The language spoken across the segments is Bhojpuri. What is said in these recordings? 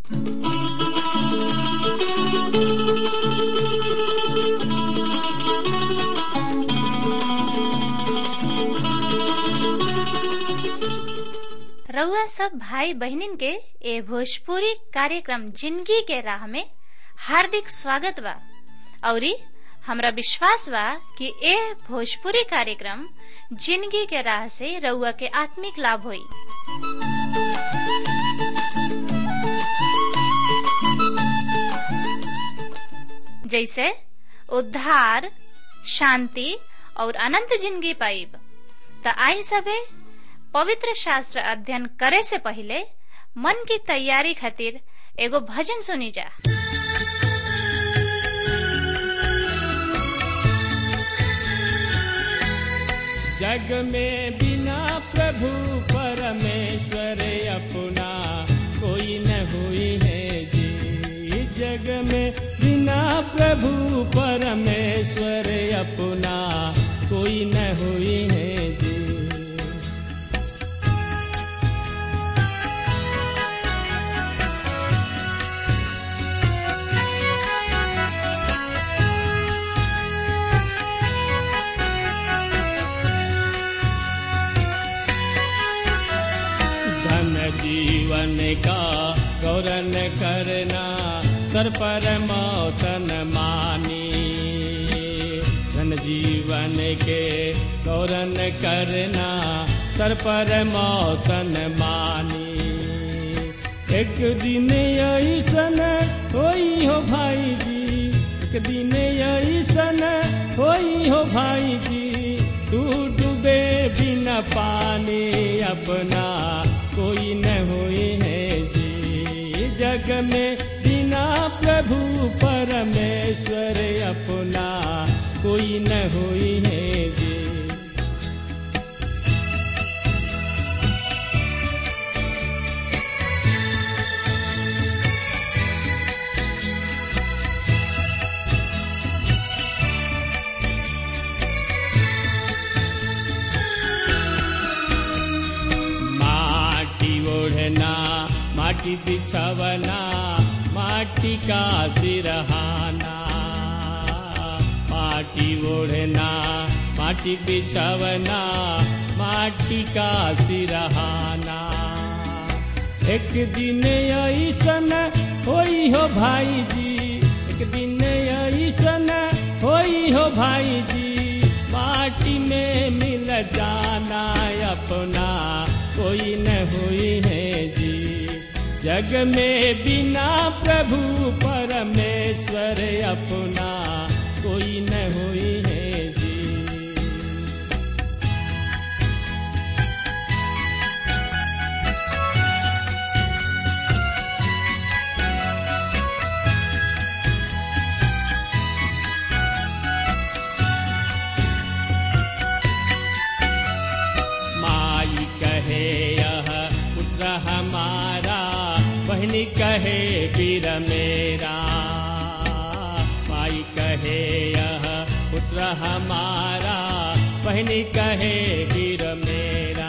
रउआ सब भाई बहनिन के ए भोजपुरी कार्यक्रम जिंदगी के राह में हार्दिक स्वागत बा औरी हमरा विश्वास बा कि ए भोजपुरी कार्यक्रम जिंदगी के राह से रउआ के आत्मिक लाभ होई जैसे उद्धार शांति और अनंत जिंदगी पाइब त आई सबे पवित्र शास्त्र अध्ययन करे से पहले मन की तैयारी खातिर एगो भजन सुनी जा जग में बिना प्रभु परमेश्वर अपना कोई न हुई है जी जग में बिना प्रभु परमेश्वर अपना कोई न हुई है जी धन जीवन का गौरन करना सर पर मौतन मानी धन जीवन के गौरन करना सर पर मौतन मानी एक दिन ऐसन होई हो भाई जी एक दिन ऐसन होई हो भाई जी तू डूबे बिना पानी अपना कोई न हुई है जी जग में बिना प्रभु परमेश्वर अपना कोई न हुई है जी माटी ओढ़ना माटी बिछवना माटी का सिरहाना माटी ओढ़ना माटी बिछवना माटी का सिरहाना एक दिन ऐसन होई हो भाई जी एक दिन ऐसन होई हो भाई जी माटी में मिल जाना अपना कोई न हुई है जी जग में बिना प्रभु परमेश्वर अपना कोई न हुई है जी माई कहे यह पुत्र हमारा बहनी कहे वीर मेरा माई कहे यह पुत्र हमारा बहनी कहे वीर मेरा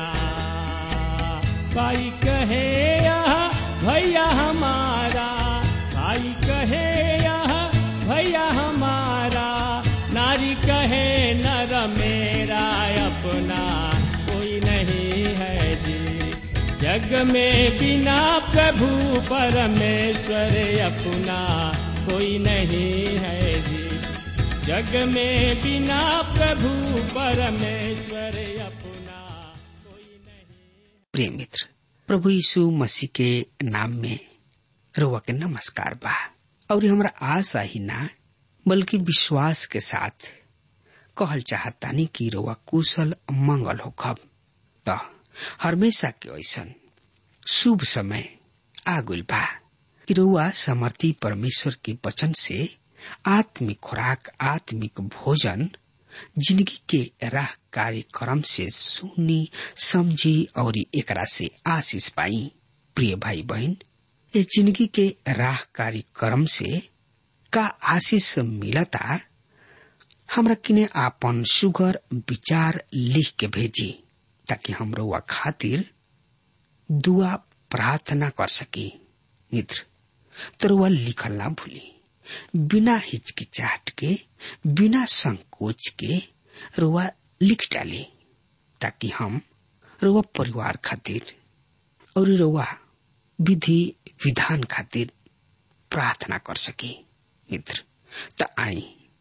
भाई कहे यह भैया हमारा भाई कहे यह भैया हमारा नारी कहे नर मेरा अपना कोई नहीं है जी जग में बिना प्रभु परमेश्वर अपना कोई नहीं है जी जग में बिना प्रभु परमेश्वर अपना कोई नहीं प्रिय मित्र प्रभु यीशु मसीह के नाम में रुआ के नमस्कार बा और हमरा आशा ही ना बल्कि विश्वास के साथ कहल चाहतानी कि रुआ कुशल मंगल हो खब त हमेशा के ऐसन शुभ समय आगुल बा कि रुआ समर्थी परमेश्वर के वचन से आत्मिक खुराक आत्मिक भोजन जिंदगी के राह कार्यक्रम से सुनी समझी और एकरा से आशीष पाई प्रिय भाई बहन ये जिंदगी के राह कार्यक्रम से का आशीष मिलता हमरा किने आपन सुगर विचार लिख के भेजी ताकि हम रउआ खातिर दुआ प्रार्थना कर सकी मित्र तो रुआ लिखल ना भूली बिना हिचकिचाहट के बिना संकोच के रुआ लिख डाली ताकि हम रुआ परिवार खातिर और रुआ विधि विधान खातिर प्रार्थना कर सके मित्र त आई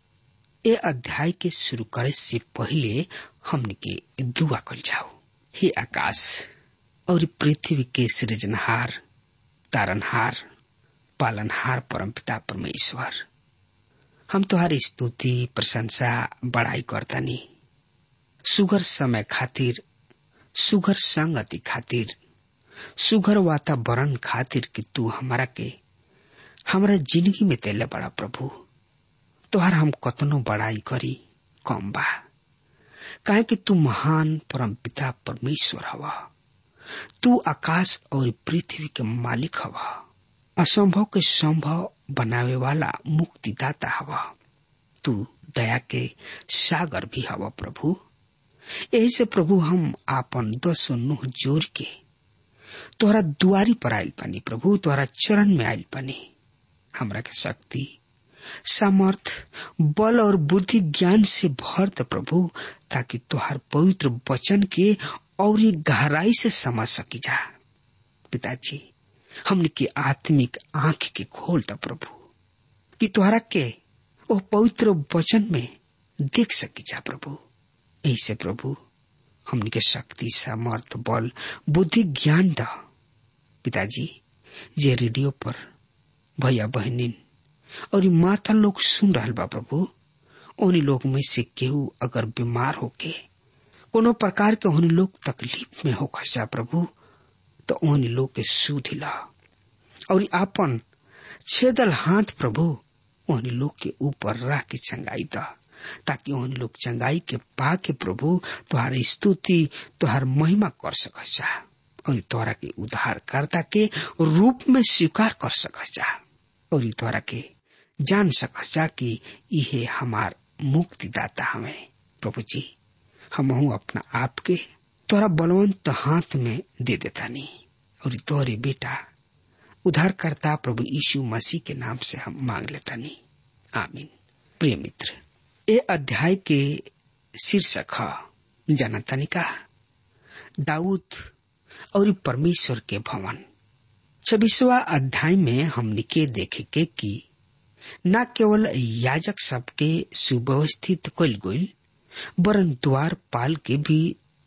ए अध्याय के शुरू करे से पहले हमने के दुआ कल जाओ हे आकाश और पृथ्वी के सृजनहार तारनहार पालनहार परमपिता परमेश्वर हम तुम्हारी स्तुति प्रशंसा बड़ाई करतनी सुगर समय खातिर सुगर संगति खातिर सुगर वातावरण खातिर कि तू हमारा के हमारा जिंदगी में तेले बड़ा प्रभु तोहर हम कतनो बड़ाई करी कम बा काहे कि तू महान परम पिता परमेश्वर हवा तू आकाश और पृथ्वी के मालिक हवा असंभव के संभव बनावे वाला मुक्तिदाता हवा तू दया के सागर भी हवा प्रभु यही से प्रभु हम आपन दस नुह जोर के तोहरा दुआरी पर आयल पानी प्रभु तोहरा चरण में आयल पानी हमरा के शक्ति सामर्थ बल और बुद्धि ज्ञान से भर द प्रभु ताकि तुहार पवित्र वचन के और गहराई से समझ सकी जा पिताजी हमने की आत्मिक आंख के खोल द प्रभु कि तुहरा के वो पवित्र वचन में देख सकी जा प्रभु ऐसे प्रभु हमने के शक्ति सामर्थ बल बुद्धि ज्ञान द पिताजी जे रेडियो पर भैया बहनिन और माता लोग सुन रहा बा प्रभु उन लोग में से केहू अगर बीमार होके कोनो प्रकार के उन लोग तकलीफ में हो खसा प्रभु तो उन लोग के सुधिला और आपन छेदल हाथ प्रभु उन लोग के ऊपर रख के चंगाई द ताकि उन लोग चंगाई के पा के प्रभु तुहार स्तुति तुहार महिमा कर सकसा और तोहरा के उद्धारकर्ता के रूप में स्वीकार कर सकसा और तोहरा के जान सकसा कि यह हमार मुक्तिदाता हमें प्रभु जी हम अपना आप के तोरा बलवंत हाथ में दे देता नहीं और तोहरे बेटा उद्धारकर्ता प्रभु यीशु मसीह के नाम से हम मांग लेता नहीं आमीन प्रिय मित्र ये अध्याय के शीर्षक है जनता का दाऊद और परमेश्वर के भवन छब्बीसवा अध्याय में हमने के देखे के कि न केवल याजक सबके सुव्यवस्थित कल गई वरन द्वार पाल के भी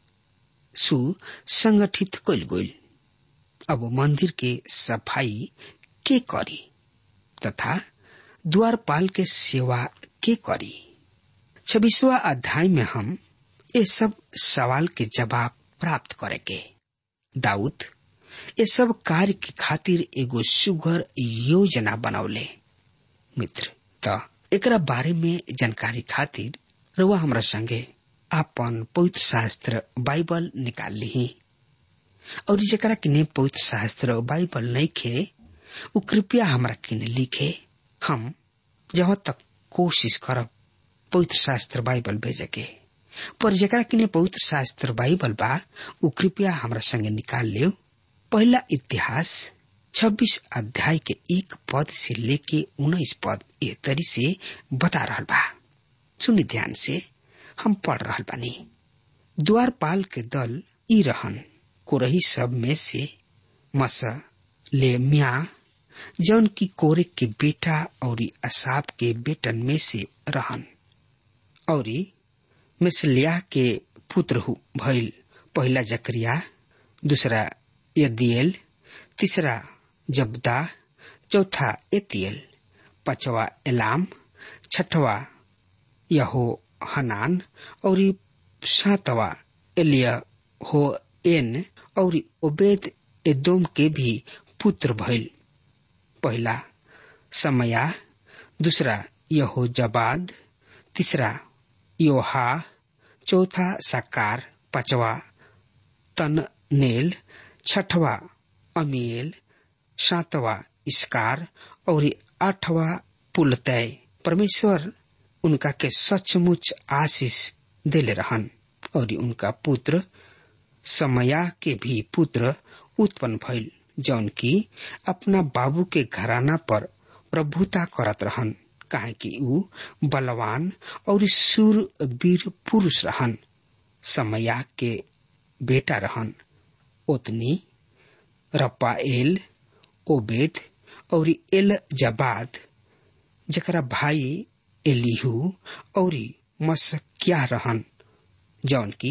सुसंगठित कल गई अब मंदिर के सफाई के करी तथा द्वारपाल के सेवा के करी छब्बीसवा अध्याय में हम ये सब सवाल के जवाब प्राप्त करेंगे दाऊद ये सब कार्य के खातिर एगो सुगर योजना बनौले मित्र त एकरा बारे में जानकारी खातिर रुआ हमरा संगे आपन पवित्र शास्त्र बाइबल निकाल ली और जरा किने पवित्र शास्त्र बाइबल नहीं खे उ कृपया हमरा किने लिखे हम जहाँ तक कोशिश करब पवित्र शास्त्र बाइबल भेजे के पर जरा किने पवित्र शास्त्र बाइबल बा उ कृपया हमरा संगे निकाल लियो पहला इतिहास छब्बीस अध्याय के एक पद से लेके उन्नीस पद ए तरी से बता रहा बा सुनी ध्यान से हम पढ़ रहा बानी द्वारपाल के दल ई रहन कोरही सब में से मस ले म्या जौन की कोरे के बेटा और असाब के बेटन में से रहन और मिसलिया के पुत्र भइल पहला जकरिया दूसरा यदियल तीसरा जबदा चौथा एतियल पांचवा एलाम छठवा यहो हनान और सातवा एलिया हो एन और ओबेद एदोम के भी पुत्र भइल पहला समया दूसरा यहो जबाद तीसरा योहा चौथा साकार पांचवा तननेल छठवा अमील सातवा इसकार और आठवा पुलतय परमेश्वर उनका के सचमुच आशीष देले रहन और उनका पुत्र समया के भी पुत्र उत्पन्न भइल जौन की अपना बाबू के घराना पर प्रभुता करत रहन काहे कि ऊ बलवान और सूरवीर पुरुष रहन समया के बेटा रहन ओतनी रपाएल ओबेद और एल जबाद जकरा भाई एलिहू और मसक्या रहन जौन की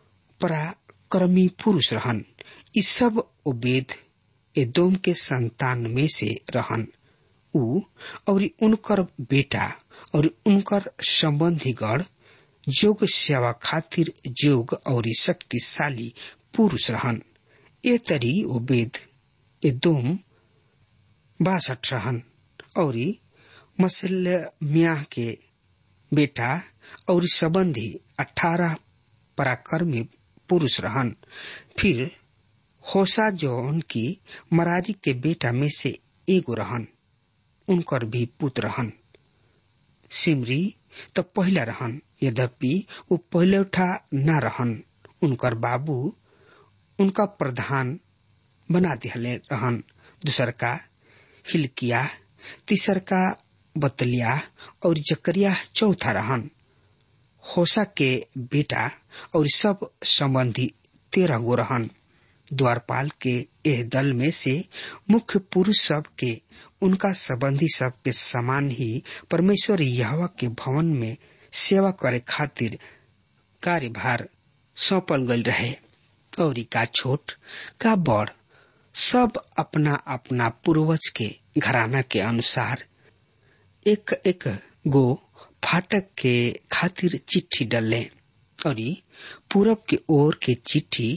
पराक्रमी पुरुष रहन ई सब ओबेद एदोम के संतान में से रहन ऊ और उनकर बेटा और उनकर संबंधीगण जोग सेवा खातिर जोग और शक्तिशाली पुरुष रहन ए तरी ओबेद एदोम बासठ रहन और मसलम्याह के बेटा और संबंधी अठारह पराक्रमी पुरुष रहन फिर होसा जौन की मरारी के बेटा में से एगो रहन उनकर भी पुत्र रहन सिमरी तो पहला रहन यद्यपि वो पहले उठा न रहन उनकर बाबू उनका प्रधान बना दिहले रहन दूसर का हिलकिया तीसर का बतलिया और जकरिया चौथा रहन होसा के बेटा और सब संबंधी तेरह गो रहन द्वारपाल के एह दल में से मुख्य पुरुष सब के उनका संबंधी सब के समान ही परमेश्वर यहवा के भवन में सेवा करे खातिर कार्यभार सौंपल गल रहे और का छोट का बड़ सब अपना अपना पूर्वज के घराना के अनुसार एक एक गो फाटक के खातिर चिट्ठी डले और पूरब के ओर के चिट्ठी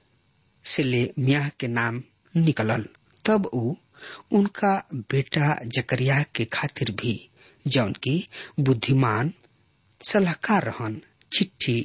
से ले म्याह के नाम निकलल तब ऊ उनका बेटा जकरिया के खातिर भी जौन की बुद्धिमान सलाहकार रहन चिट्ठी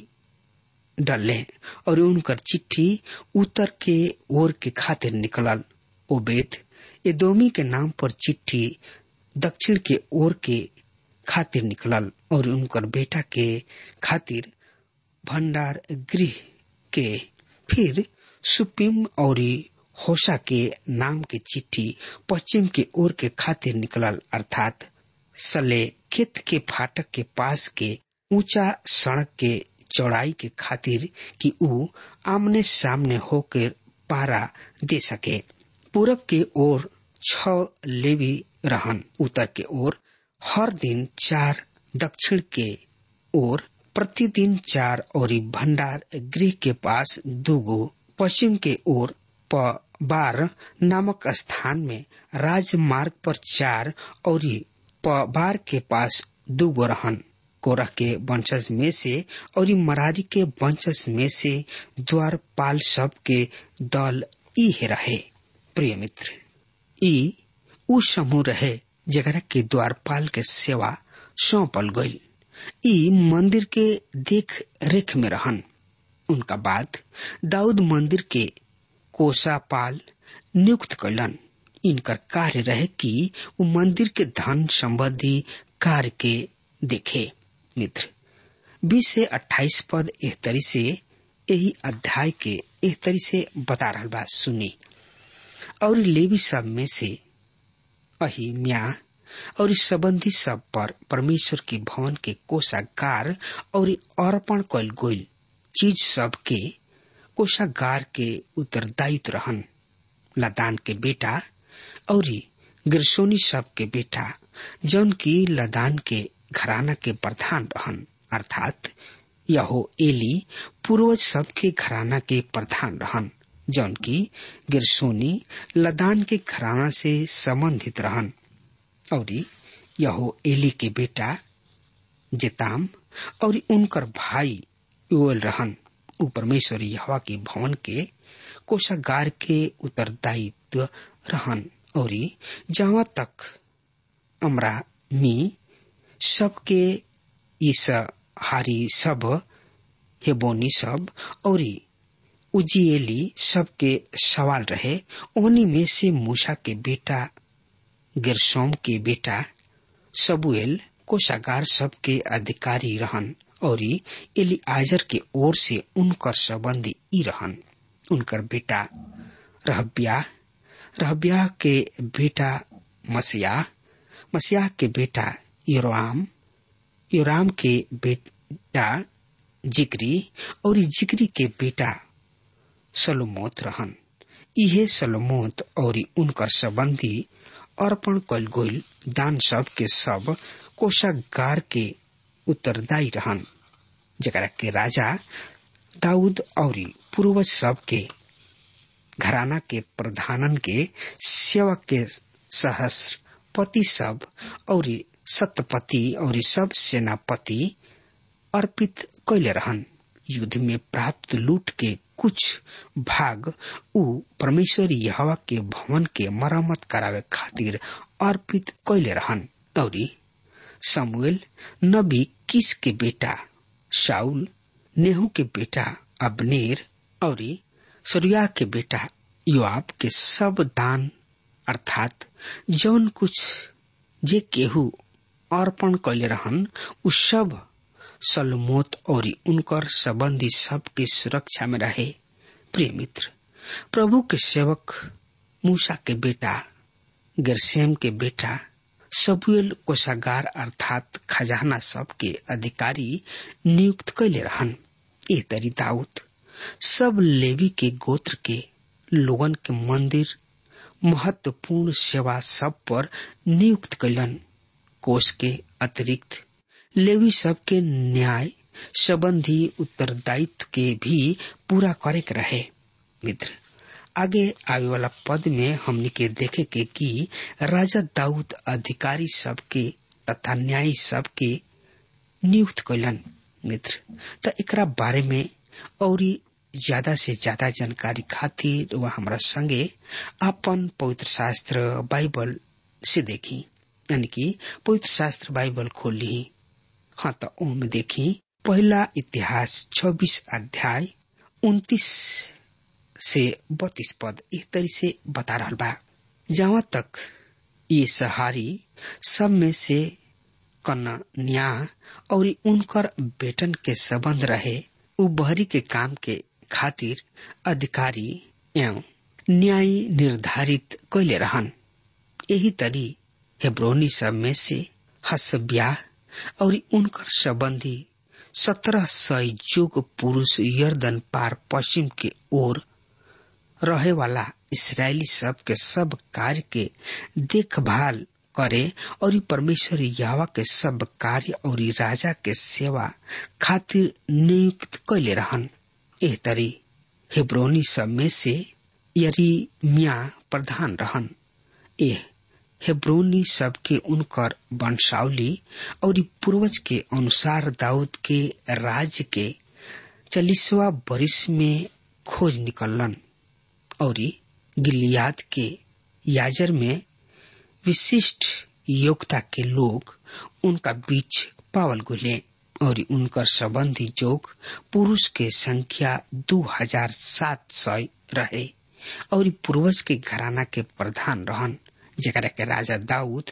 डले और उनकर चिट्ठी उत्तर के ओर के खातिर निकलल ओबेद एदोमी के नाम पर चिट्ठी दक्षिण के ओर के खातिर निकलल और उनकर बेटा के खातिर भंडार गृह के फिर सुपिम और होशा के नाम के चिट्ठी पश्चिम के ओर के खातिर निकलल अर्थात सले खेत के फाटक के पास के ऊंचा सड़क के चौड़ाई के खातिर कि ऊ आमने सामने होकर पारा दे सके पूरब के ओर छ लेवी रहन उत्तर के ओर हर दिन चार दक्षिण के ओर प्रतिदिन चार और भंडार गृह के पास दूगो पश्चिम के ओर प बार नामक स्थान में राजमार्ग पर चार और प बार के पास दूगो रहन कोरह के वंशज में से और मरारी के वंशज में से द्वारपाल सब के दल ई रहे प्रिय मित्र ई उ समूह रहे जगरा के द्वारपाल के सेवा सौंपल गई ई मंदिर के देख रेख में रहन उनका बाद दाऊद मंदिर के कोषापाल नियुक्त कैलन इनकर कार्य रहे कि वो मंदिर के धन संबंधी कार्य के देखे मित्र बीस से अट्ठाईस पद एह तरी से यही अध्याय के एह तरी से बता रहा बा सुनी और लेवी सब में से अही म्या और इस संबंधी सब पर परमेश्वर के भवन के कोषागार और अर्पण कल गोल चीज सब के कोषागार के उत्तरदायित्व रहन लदान के बेटा और गिरसोनी सब के बेटा जौन की लदान के घराना के प्रधान रहन अर्थात यहो एली पूर्वज सब के घराना के प्रधान रहन जौन की गिरसोनी लदान के घराना से संबंधित रहन और यहो एली के बेटा जेताम और उनकर भाई योल रहन उ परमेश्वर यहवा के भवन के कोषागार के उत्तरदायित्व रहन और जहाँ तक अमरा मी सबके इस हारी सब हेबोनी सब और उजिएली सबके सवाल रहे उन्हीं में से मूसा के बेटा गिरसोम के बेटा सबुएल कोषागार सबके अधिकारी रहन और एली आजर के ओर से उनकर संबंधी ई रहन उनकर बेटा रहब्या रहब्याह के बेटा मसियाह मसियाह के बेटा योराम योराम के बेटा जिक्री और जिक्री के बेटा सलोमोत रहन इहे सलोमोत और उनकर संबंधी अर्पण कल गोल दान सब के सब कोषागार के उत्तरदायी रहन जरा के राजा दाऊद और पूर्वज सब के घराना के प्रधानन के सेवक के सहस्रपति सब और सतपति और सब सेनापति अर्पित कैले रहन युद्ध में प्राप्त लूट के कुछ भाग उ परमेश्वर यहवा के भवन के मरम्मत करावे खातिर अर्पित कैले रहन तौरी समुएल नबी किस के बेटा शाउल नेहू के बेटा अबनेर और सरुया के बेटा युआब के सब दान अर्थात जौन कुछ जे केहू अर्पण कैले रहन उ सब सलमोत और उनकर संबंधी सब के सुरक्षा में रहे प्रिय मित्र प्रभु के सेवक मूसा के बेटा गिरसेम के बेटा सबुएल कोषागार अर्थात खजाना सब के अधिकारी नियुक्त कैले रहन ए तरी दाऊद सब लेवी के गोत्र के लोगन के मंदिर महत्वपूर्ण सेवा सब पर नियुक्त कैलन कोष के अतिरिक्त लेवी सब के न्याय संबंधी उत्तरदायित्व के भी पूरा करे के रहे मित्र आगे आवे वाला पद में हमने के देखे के कि राजा दाऊद अधिकारी सब के तथा न्यायी सब के नियुक्त कैलन मित्र त एकरा बारे में और ज्यादा से ज्यादा जानकारी खातिर वह हमारा संगे अपन पवित्र शास्त्र बाइबल से देखी यानी कि पवित्र शास्त्र बाइबल खोल ली हाँ तो ओम देखी पहला इतिहास 26 अध्याय 29 से बत्तीस पद एक तरी से बता रहा बा जहाँ तक ये सहारी सब में से कन्या और उनकर बेटन के संबंध रहे उ बहरी के काम के खातिर अधिकारी एवं न्याय निर्धारित कैले रहन यही तरी हेब्रोनी सब में से हसब्याह और उनकर संबंधी सत्रह सौ युग पुरुष यर्दन पार पश्चिम के ओर रहे वाला इसराइली सब के सब कार्य के देखभाल करे और परमेश्वर यावा के सब कार्य और राजा के सेवा खातिर नियुक्त कैले रहन एह तरी हेब्रोनी सब में से यरी मिया प्रधान रहन एह हेब्रोनी सब के उनकर वंशावली और पूर्वज के अनुसार दाऊद के राज्य के चालीसवा बरिस में खोज निकलन और गिलियाद के याजर में विशिष्ट योग्यता के लोग उनका बीच पावल गुले और उनकर संबंधी जोग पुरुष के संख्या दो हजार सात सौ रहे और पूर्वज के घराना के प्रधान रहन जरा के राजा दाऊद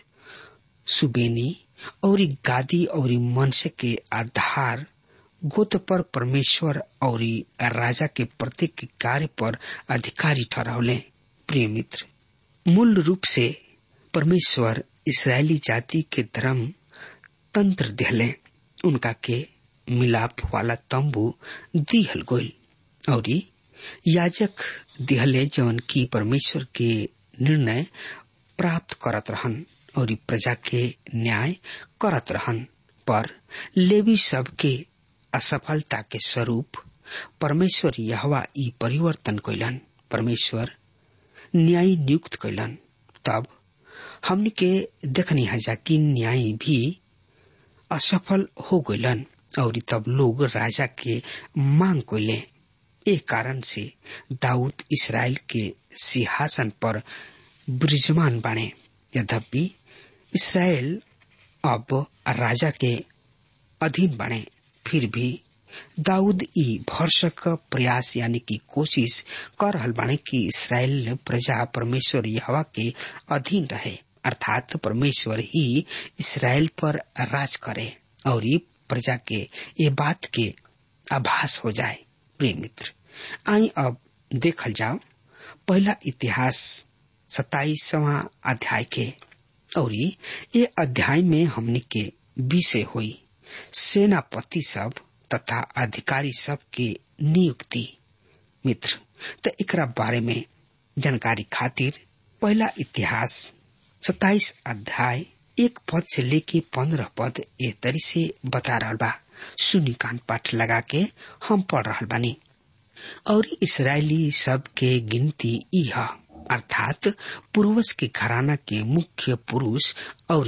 सुबेनी और गादी और मनसे के आधार गोत पर परमेश्वर और राजा के प्रत्येक कार्य पर अधिकारी ठहरौले प्रिय मित्र मूल रूप से परमेश्वर इसराइली जाति के धर्म तंत्र दिहले उनका के मिलाप वाला तंबू दिहल गोल और याजक दिहले जवन की परमेश्वर के निर्णय प्राप्त करत रहन और प्रजा के न्याय करत रहन पर लेवी सब के असफलता के स्वरूप परमेश्वर यहवा ई परिवर्तन कैलन परमेश्वर न्याय नियुक्त कैलन तब हमने के देखनी हजा कि न्याय भी असफल हो गलन और तब लोग राजा के मांग कैले एक कारण से दाऊद इसराइल के सिंहासन पर विराजमान बने यद्यपि इसराइल अब राजा के अधीन बने फिर भी दाऊद ई भरसक प्रयास यानी कि कोशिश कर रहल बाने कि इसराइल प्रजा परमेश्वर यहवा के अधीन रहे अर्थात परमेश्वर ही इसराइल पर राज करे और ये प्रजा के ये बात के आभास हो जाए प्रिय मित्र आई अब देखल जाओ पहला इतिहास सताईसवा अध्याय के और ये अध्याय में हमने के विषय हुई सेनापति सब तथा अधिकारी सब के नियुक्ति मित्र तो एकरा बारे में जानकारी खातिर पहला इतिहास सताइस अध्याय एक पद से लेके पंद्रह पद ए तरी से बता रहा बा सुनी कान पाठ लगा के हम पढ़ रहा बानी और इसराइली सब के गिनती यह अर्थात पूर्वज के घराना के मुख्य पुरुष और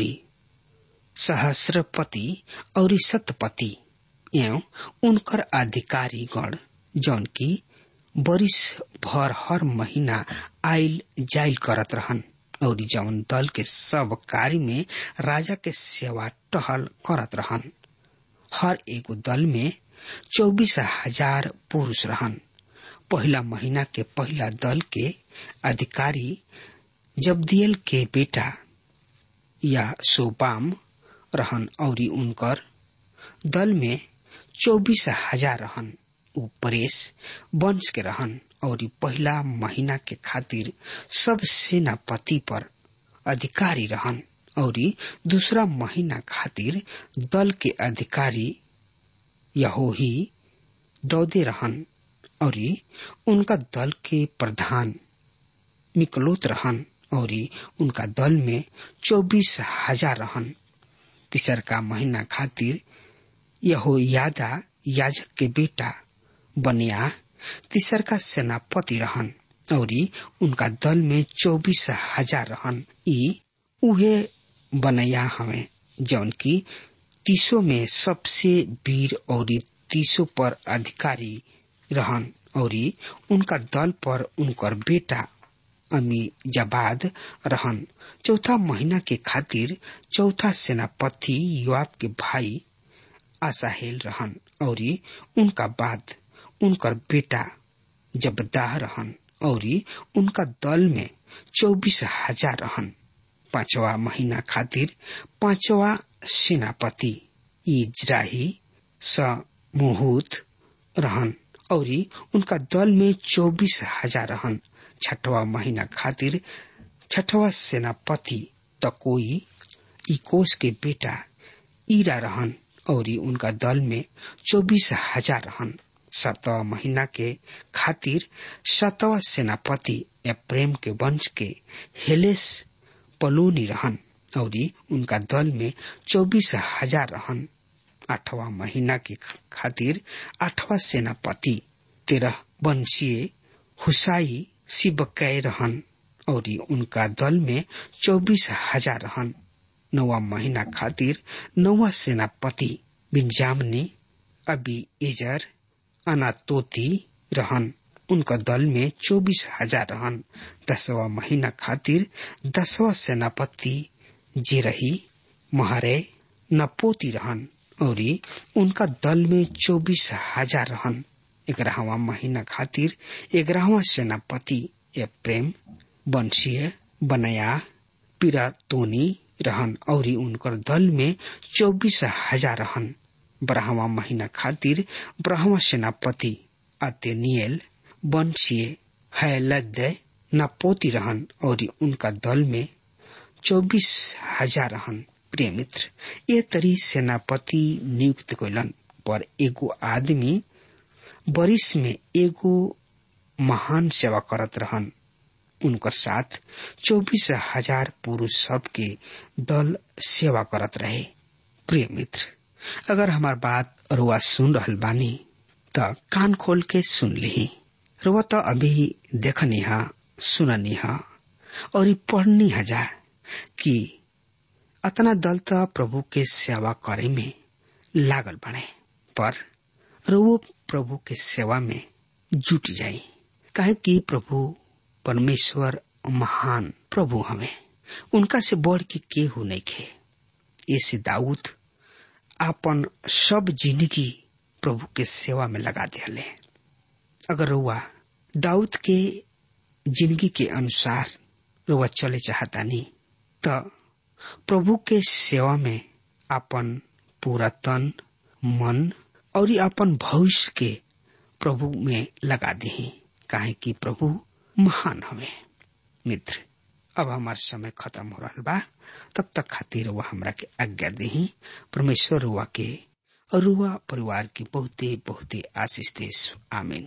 सहस्रपति और शतपति एवं उनकर अधिकारी गण जौन की बरिस भर हर महीना आयल जायल करत रहन और जौन दल के सब कार्य में राजा के सेवा टहल करत रहन हर एगो दल में चौबीस हजार पुरुष रहन पहला महीना के पहला दल के अधिकारी जबदियल के बेटा या सोबाम रहन और उनकर दल में चौबीस हजार रहन उ परेश वंश के रहन और पहला महीना के खातिर सब सेनापति पर अधिकारी रहन और दूसरा महीना खातिर दल के अधिकारी यहोही दौदे रहन और उनका दल के प्रधान मिकलोत रहन और उनका दल में चौबीस हजार रहन तीसर का महीना खातिर यहो यादा याजक के बेटा बनिया तीसर का सेनापति रहन और उनका दल में चौबीस हजार रहन ई उहे बनया हमें जौन की तीसों में सबसे वीर और तीसों पर अधिकारी रहन और उनका दल पर उनकर बेटा अमी जबाद रहन चौथा महीना के खातिर चौथा सेनापति युवाब के भाई आसाहेल रहन और उनका बाद उनकर बेटा जबदाह रहन और उनका दल में चौबीस हजार रहन पांचवा महीना खातिर पांचवा सेनापति इजराही समूहूत रहन और उनका दल में चौबीस हजार रहन छठवा महीना खातिर छठवा सेनापति तकोई इकोस के बेटा ईरा रहन और उनका दल में चौबीस हजार रहन सातवा महीना के खातिर सातवा सेनापति प्रेम के वंश के हेलेस पलोनी रहन और उनका दल में चौबीस हजार रहन आठवां महीना के खातिर आठवां सेनापति तेरह वंशीय हुसाई सिबकै रहन और उनका दल में चौबीस हजार रहन नौवा महीना खातिर नौवा सेनापति बिंजामनी अबी एजर अनातोती रहन उनका दल में चौबीस हजार रहन दसवा महीना खातिर दसवा सेनापति जिरही महारे नपोती रहन और उनका दल में चौबीस हजार रहन ग्यारहवा महीना खातिर ग्यारहवा सेनापति ए प्रेम वंशीय बनया पिरातोनी रहन और उनकर दल में चौबीस हजार रहन बारहवा महीना खातिर ब्रह्मा सेनापति अतेनियल वंशीय हैलद नपोती रहन और उनका दल में चौबीस हजार रहन प्रिय मित्र ये तरी सेनापति नियुक्त कैलन पर एगो आदमी बरिस में एगो महान सेवा करत रहन उनकर साथ चौबीस हजार पुरुष सब के दल सेवा करत रहे प्रिय मित्र अगर हमार बात रुआ सुन रहल बानी त कान खोल के सुन ली रुआ तो अभी देखनी हा सुननी हा और पढ़नी हजा कि अतना दल त प्रभु के सेवा करे में लागल बने पर रुओ प्रभु के सेवा में जुट जाई काहे कि प्रभु परमेश्वर महान प्रभु हमें उनका से बढ़ के केहू नहीं खे ऐसे दाऊद आपन सब जिंदगी प्रभु के सेवा में लगा दिले अगर रुआ दाऊद के जिंदगी के अनुसार रुआ चले चाहता नहीं तो प्रभु के सेवा में अपन पूरा तन मन और अपन भविष्य के प्रभु में लगा दी काहे कि प्रभु महान हवे मित्र अब हमार समय खत्म हो रहा बा तब तक खातिर वह हमरा के आज्ञा दही परमेश्वर रुआ के और रुआ परिवार की बहुते बहुते आशीष देश आमीन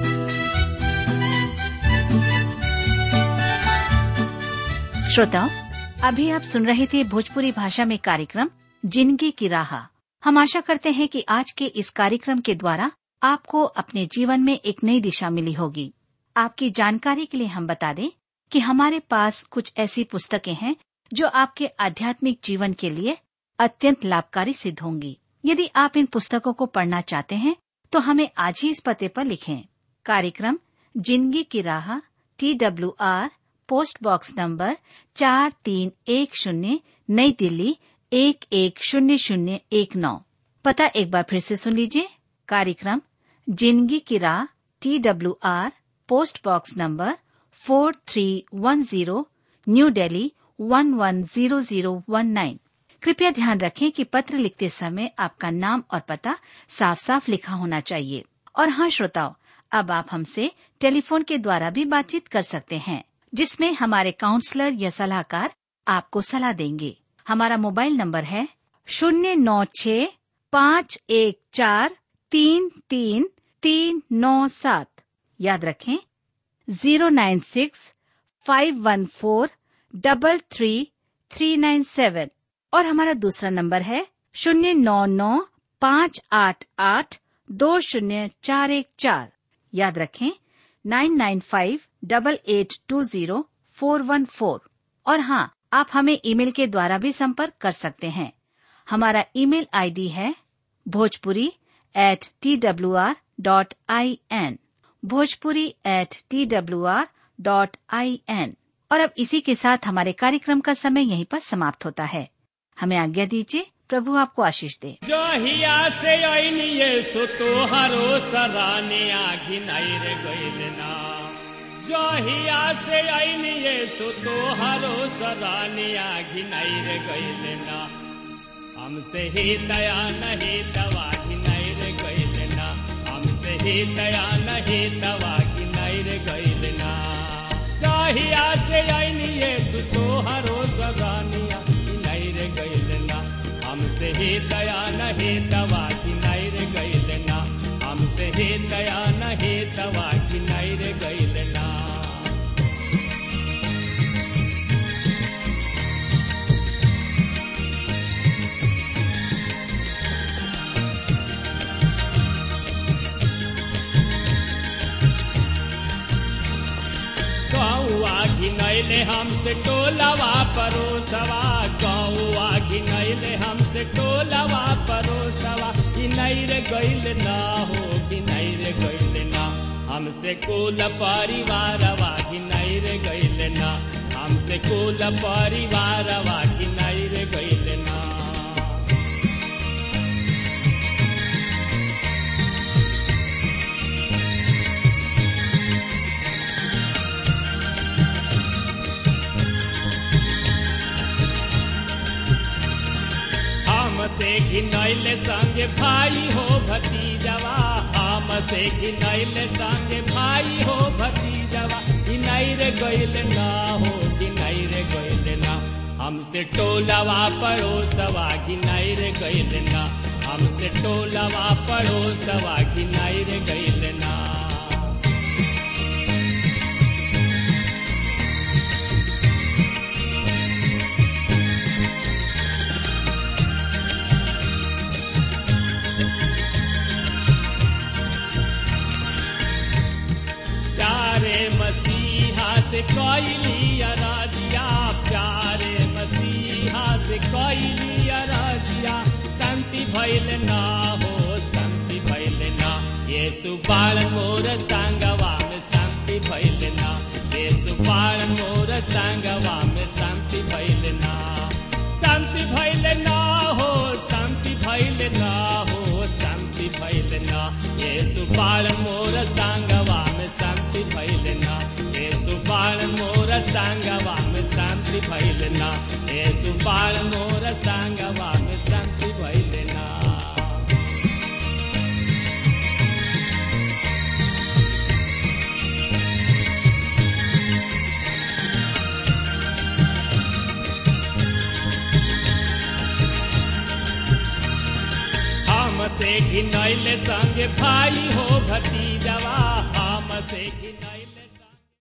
श्रोताओं अभी आप सुन रहे थे भोजपुरी भाषा में कार्यक्रम जिंदगी की राह हम आशा करते हैं कि आज के इस कार्यक्रम के द्वारा आपको अपने जीवन में एक नई दिशा मिली होगी आपकी जानकारी के लिए हम बता दें कि हमारे पास कुछ ऐसी पुस्तकें हैं जो आपके आध्यात्मिक जीवन के लिए अत्यंत लाभकारी सिद्ध होंगी यदि आप इन पुस्तकों को पढ़ना चाहते हैं तो हमें आज ही इस पते पर लिखें कार्यक्रम जिंदगी की राह T W R post box number चार तीन एक शून्य नई दिल्ली एक एक शून्य शून्य एक नौ पता एक बार फिर से सुन लीजिए कार्यक्रम जिंदगी की राह T W R post box number four three one zero new Delhi one one zero zero one nine कृपया ध्यान रखें कि पत्र लिखते समय आपका नाम और पता साफ साफ लिखा होना चाहिए और हाँ श्रोताओं अब आप हमसे टेलीफोन के द्वारा भी बातचीत कर सकते हैं जिसमें हमारे काउंसलर या सलाहकार आपको सलाह देंगे हमारा मोबाइल नंबर है शून्य नौ छ पाँच एक चार तीन तीन तीन नौ सात याद रखें zero nine six five one four double three three nine seven और हमारा दूसरा नंबर है शून्य नौ नौ पाँच आठ आठ दो शून्य चार एक चार याद रखें nine nine five double eight two zero four one four और हाँ आप हमें ईमेल के द्वारा भी संपर्क कर सकते हैं हमारा ईमेल आईडी है Bhojpuri at T W R dot I N Bhojpuri at T W R dot I N और अब इसी के साथ हमारे कार्यक्रम का समय यहीं पर समाप्त होता है हमें आज्ञा दीजिए प्रभु आपको आशीष दे जहिया से अनिए सो तोहरो सराने आखिन रे गइल ना जहिया से अनिए सो तोहरो सराने आखिन रे गइल ना हमसे ही दया नहीं दवा घिनाई रे गइल ना हमसे ही दया नहीं दवा घिनाई रे गइल ना जहिया से अनिए सो तोहरो सरानिया घिनाई रे गइल ना हमसे ही दया नहीं दवा की नैर गैल ना हमसे ही दया नहीं दवा की नैर गैल ना गौआ घिनैले हमसे टोलवा परोसवा गौआ घिनैले हमसे टोलवा परोसवा घिनैर गैल ना हो घिनैर गैल ना हमसे कुल परिवारवा घिनैर गैल ना हमसे कुल परिवारवा घिनैर गैल ना हमसे घिनैले संगे भाई हो भतीजवा हमसे घिनैले संगे भाई हो भतीजवा घिनैर गैल ना हो घिनैर गैल ना हमसे टोलवा पड़ोसवा घिनैर गैल ना हमसे टोलवा पड़ोसवा घिनैर गैल ना प्यारे मसीहा से कैली अराजिया प्यारे मसीहा से कैली अराजिया शांति भैल ना हो शांति भैल ना ये सुबाल मोर संगवा में शांति भैल ना ये सुबाल मोर संगवा में शांति भैल ना शांति भैल ना हो शांति भैल ना हो शांति भैल ना ये सुबाल मोर संगवा में शांति भैल ना ये सुबाल मोर संगवा में शांति भैल ना ये सुबाल मोर संगवा में शांति भैल ना से घिनैले संगे भाई हो भतीजवा हम से घिनैले